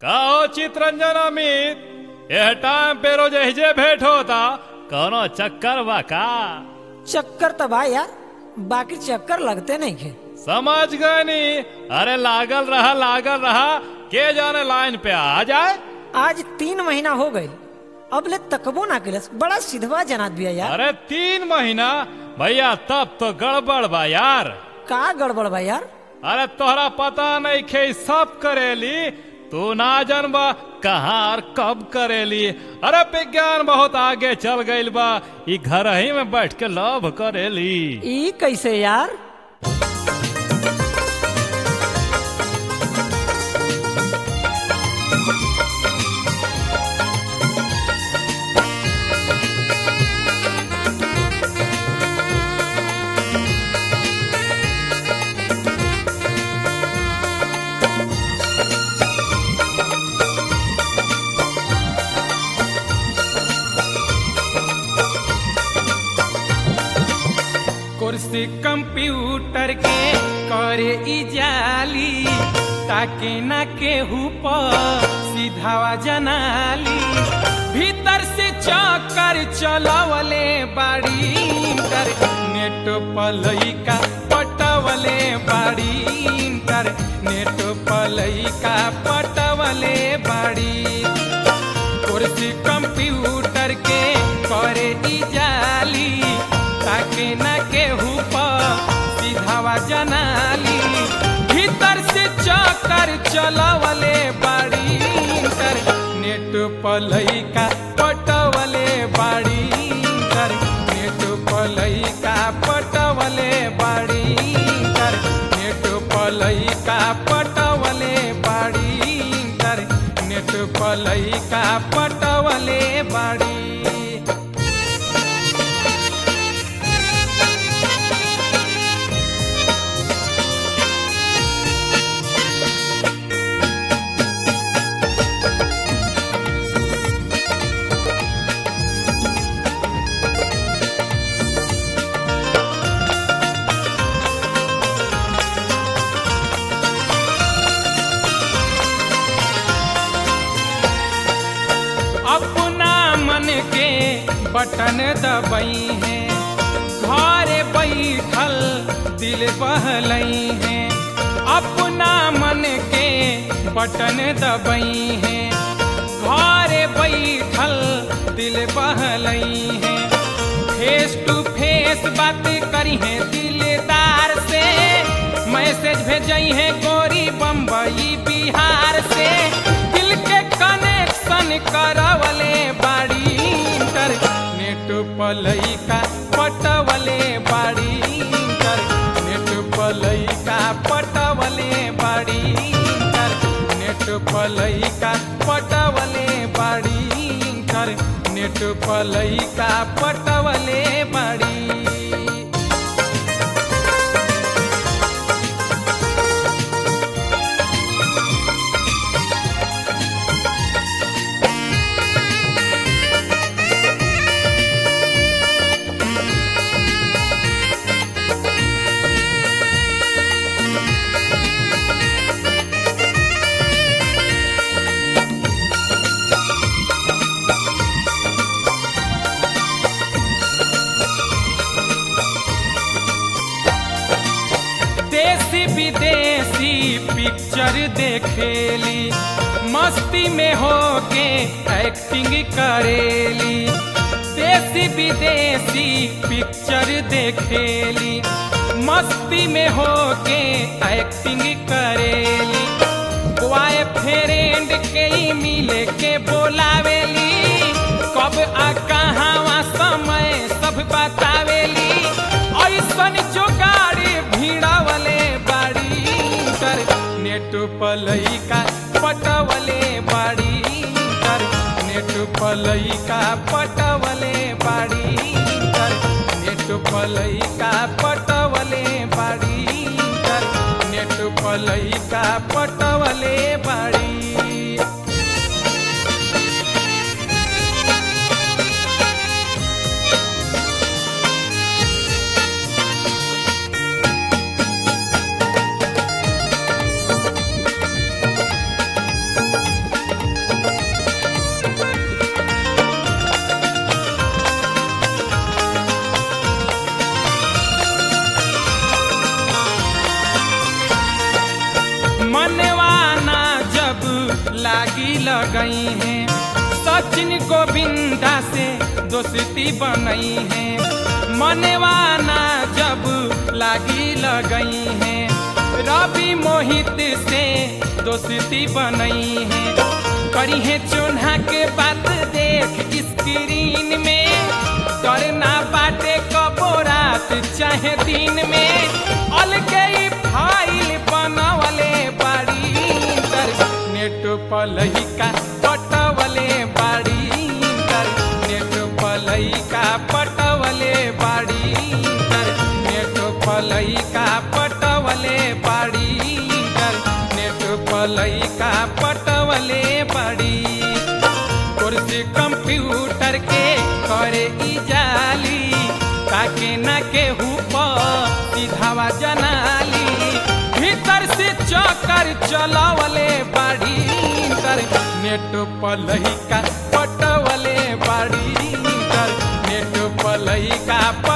का हो चितरंजन अमित यह टाइम पे रोज एहिजे भेंट होता कौनो चक्कर बा का चक्कर तो बा यार बाकी चक्कर लगते नहीं खे समझ गए नी अरे लागल रहा लागल रहा के जाने लाइन पे आ जाए आज तीन महीना हो गए अब ले तकबो ना किलस बड़ा सिधवा जनात बिया यार अरे तीन महीना भैया तब तो गड़बड़ बा यार का गड़बड़ बा यार अरे तोहरा पता नहीं खे ई सब करेली तू ना जानबा कहाँ और कब करेली अरे विज्ञान बहुत आगे चल गइल बा ई घर ही में बैठ के लव करेली ई कैसे यार कुर्सी कंप्यूटर के करे ई जाली ताके ना केहू पर सीधावा जनाली भीतर से चक्कर चलवले बाड़ी इंटर नेट पलैका पटवले बाड़ी इंटर नेट पलैका पटवले बाड़ी कुर्सी कंप्यूटर के करे ई जाली ताके न केहू पर सीधावा जनाली भीतर से चक्कर चलवले बाड़ी इंटर नेट पलैका पटवले बाड़ी इंटर नेट पलैका पटवले बाड़ी इंटर नेट पलैका पटवले बाड़ी इंटर नेट पलैका पटवले बाड़ी अपना मन के बटन दबई है घर बैठल दिल बहलई है अपना मन के बटन दबई है घर बैठल दिल बहलई है फेस टू फेस बात करी है दिलदार से मैसेज भेजई है गोरी बम्बई बिहार से दिल के कनेक्शन करवले बाड़ी इंटर नेट पलैका पटवले बाड़ी इंटर नेट पलैका पटवले बाड़ी इंटर नेट पलैका पटवले बाड़ी इंटर नेट पलैका पटवले बाड़ी देसी विदेशी पिक्चर देखेली मस्ती में होके एक्टिंग करेली देसी विदेशी पिक्चर देखेली मस्ती में होके एक्टिंग करेली बॉय फ्रेंड के ही मिले के बोलावेली कब आ कहाँ समय सब बतावेली ऐसन जो गाड़ी भीड़ावले बाड़ी कर नेट पलैका पटवले बाड़ी कर नेट पलैका पटवले बाड़ी कर नेट पलैका पटवले बाड़ी कर नेट पलैका पटवले बाड़ी लगई है सचिन गोविंदा से दोस्ती बनई है मनवाना जब लागी लगई है रवि मोहित से दोस्ती बनई है करी है चोन्हा के बात देख स्क्रीन में डरना बाटे कबो रात चाहे दिन में अलगे ही फाइल बनवले बाड़ी नेट पलहिका पटवले बाड़ी नेट पलहिका पटवले बाड़ी नेट पलहिका पटवले बाड़ी नेट पलहिका पटवले बाड़ी कुर्सी कंप्यूटर के करे ई जाली ताके न केहू पर सीधावा जनाली भीतर से चक्कर चलावले बाड़ी तर नेट पलहिका पटवले बाड़ी तर नेट पलहिका